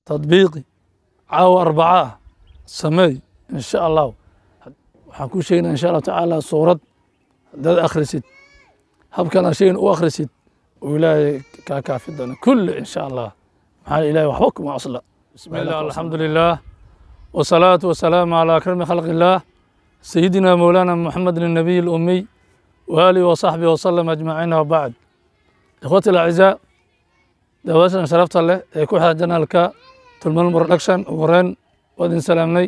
tadbiiqi caawa arbaca ah sameey in sha allahu waxaan kuu sheegnaa insha allahu tacaala suurad haddaad akhrisid habkan aan sheegin u akhrisid uu ilaahay kaa kaafi doono kulli in sha allah maxaa ilahay waxba kuma cusla bismi illah alxamdu lilah wasalaatu wasalaamu calaa akrami khalqi illaah sayidina mowlaana muxamedin الnabiy اlumiy waalihi wasaxbihi wasalam ajmaciin wabacd ikhwati alacizaa daawashan sharafta leh ee ku xiran janaalka tulmal production ugu horeyn waa idin salaamnay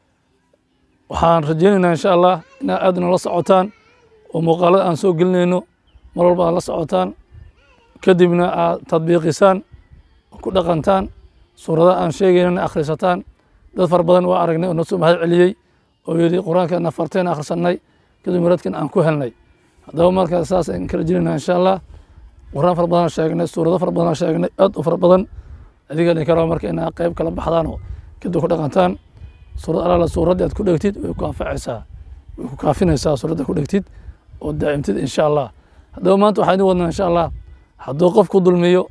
waxaan rajeynaynaa insha allah inaad aad nala socotaan oo muuqaalada aan soo gelinayno mar walba aad la socotaan kadibna aad tadbiiqisaan ku dhaqantaan suuradaha aan sheegaynana akhrisataan dad fara badan waa aragnay oo noo soo mahad celiyey oo yidhi qur-aankan afarteen akhrisanay kadib maradkan aan ku helnay haddaba markaa saas aan ka rajeynayna insha allah quraan fara badan sheegnay suurado fara badan sheegnay aad u fara badan adiga idin karo marka inaa qayb kala baxdaan oo kadib ku dhaqantaan suurad alaala suuraddii aad ku dhegtid way ku anfacaysaa way ku kaafinaysaa suuradda ku dhegtid oo daa'imtid insha allah haddaba maanta waxaa idin wadnaa insha allah hadduu qof ku dulmiyo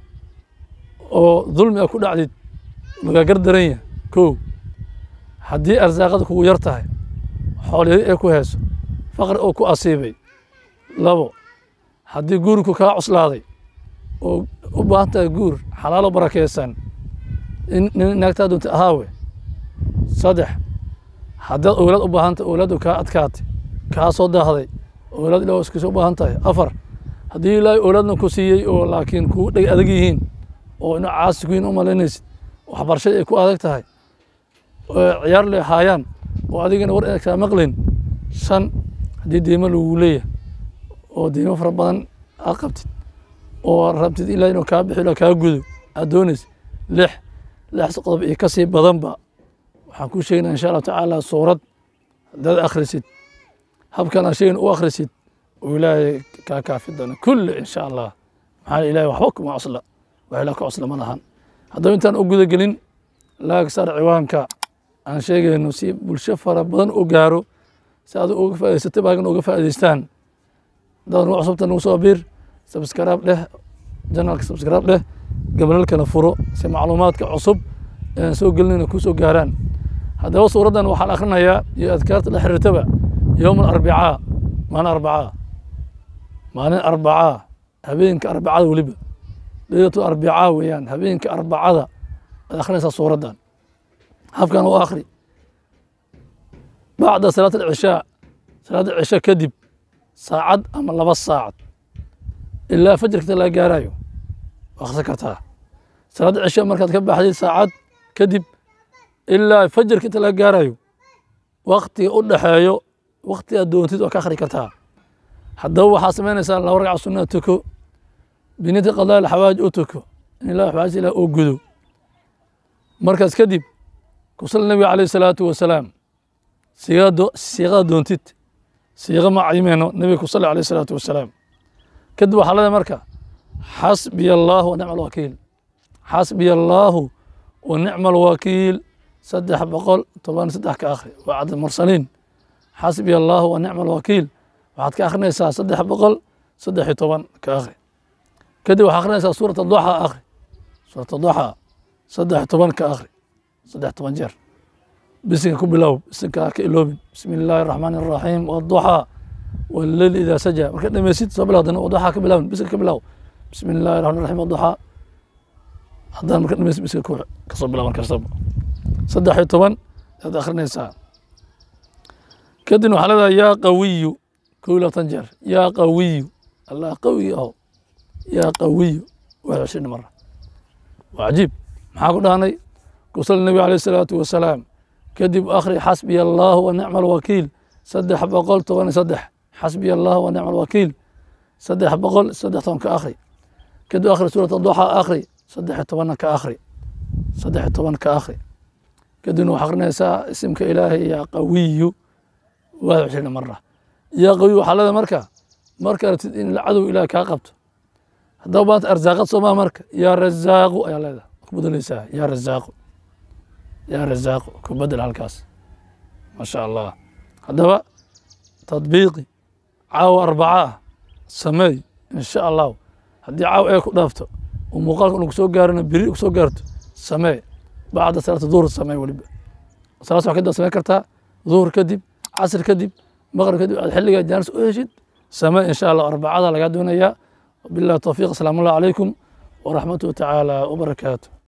oo dulmi a ku dhacdid lagaa gardaran yahay kow haddii arsaaqada kugu yar tahay xooliyadi ee ku heeso faqri oo ku asiibay labo haddii guurku kaa cuslaaday oo u baahan tahay guur xalaalo barakeysan in nin naagtaa doonta ahaawe saddex haddaad owlaad u baahan tahay owlaaddu kaa adkaatay kaa soo daahday owlaad ilaa iskiisa u baahan tahay afar haddii ilaahay owlaadna ku siiyey oo laakiin kuu dheg adag yihiin oo ina caasi ku yihin u malaynaysid waxbarashada ay ku adag tahay ciyaar le haayaan oo adigana war ina kaa maqlayn shan haddii deymo lagu leeyahay oo deymo fara badan aad qabtid oo rabtid ilaa inuu kaa bixi kaa gudo aad doonaysid lix lix qodob iyo kasii badanba waxaan kuu sheegnaa insha allahu tacaala suurad haddaad akhrisid habkan aan sheegin u akhrisid uu ilaahay kaa kaafi doono kulli insha allah maxaa ilahay waxba kuma cusla wax ilaa ka cusla ma lahan haddaba intaan u guda gelin laag saar ciwaanka aan sheegayno si bulsho fara badan u gaaro si aad uga faa'idaysatay baagan uga faa'idaystaan haddaad nugu cusubta nagu soo biir sabskaraab dheh janalka sabskaraab dheh gabalalkana furo si macluumaadka cusub ean soo gelinayna ku soo gaaraan haddaba suuraddan waxaan akhrinayaa iyo adkaarta la xiriirtaba yowm alarbicaa maalin arbacaa maalin arbacaa habeenka arbacada weliba leylatu arbicaa weeyaan habeenka arbacada ad akhrinaysaa suuraddan habkan u akhri bacda salaat alcishaa salaadda cisho kadib saacad ama laba saacad ilaa fajarkata laga gaarayo waa akhrisan kartaa salaadda cisho markaad ka baxdid saacad kadib ilaa fajarka inta laga gaarayo waktiga u dhexeeyo wakti aad doontid waa ka akhri kartaa haddaba waxaa samaynaysaa laba ragca sunaa tuko biniyati qadaa xawaaj u tuko in ilah xawaaj ilah oo gudo markaas kadib kusal nabiga calayh salaatu wasalaam siiqada doontid siiqa ma cayimeyno nabiga kusali alayh salaatu wasalaam kadib waxaa leedahay marka xasbiya allaahu wa nicma alwakiil xasbiya allaahu wa nicma alwakiil saddex boqol toban saddex ka akhri waa cadad mursaliin xasbiya allaahu wa nicma alwakiil waxaad ka akhrinaysaa saddex boqol saddex iyo toban ka akhri kadib waxaa akhrinaysaa suurat aduxa akhri suurat aduxa saddex toban ka akhri saddex toban jeer bisinka ku bilow bisinka ka iloobin bismi illaahi araxmaan araxiim waduxa waleyl idaa saja marka dhameysid soo bilaw dana waduxa ka bilawin bisinka ka bilow bismi illaahi raxmaan raxiim waduxa haddaan marka dhameysid bisinka ku kasoo bilaw markastaba saddex iyo toban ayaad akhrinaysaa kadibna waxaa leedahay yaa qawiyu kow iyo labaatan jeer yaa qawiyu allah qawi aho yaa qawiyu waa cishrin mara waa cajiib maxaa ku dhahnay kusal nebi alayh isalaatu wasalaam kadib akhri xasbiya allaahu wa nicma alwakiil saddex boqol toban iyo saddex xasbiya allahu wa nicma alwakiil saddex boqol saddex toban ka akhri kadib akhri suurat aduxa akhri saddex iyo tobanna ka akhri saddex iyo toban ka akhri kadibna waxaa akhrinaysaa isimka ilaahay yaa qawiyu waa cishrin mara yaa qawiyu waxaa leedahay marka marka rabtid in cadow ilaah kaa qabto haddaba maanta arsaaqad soomaa marka yaa razaaqu ayaa leedahay ku bedeleysaa yaa razaaqu yaa razaaqu ku bedel halkaas ma sha allah haddaba tadbiiqi caawa arbaca ah sameey in sha allahu haddii caawa ee ku dhaafto oo muuqaalka unu kusoo gaarana beri kusoo gaarto samee bacda salaati duhur samee weliba salaad subax kadib samayn kartaa duhur kadib casr kadib maqrib kadib aad xilligaa jaanis u heshid samee insha allah arbacada lagaa doonayaa billahi tawfiiq asalaamu allah calaykum waraxmatuhu tacaala wabarakaatu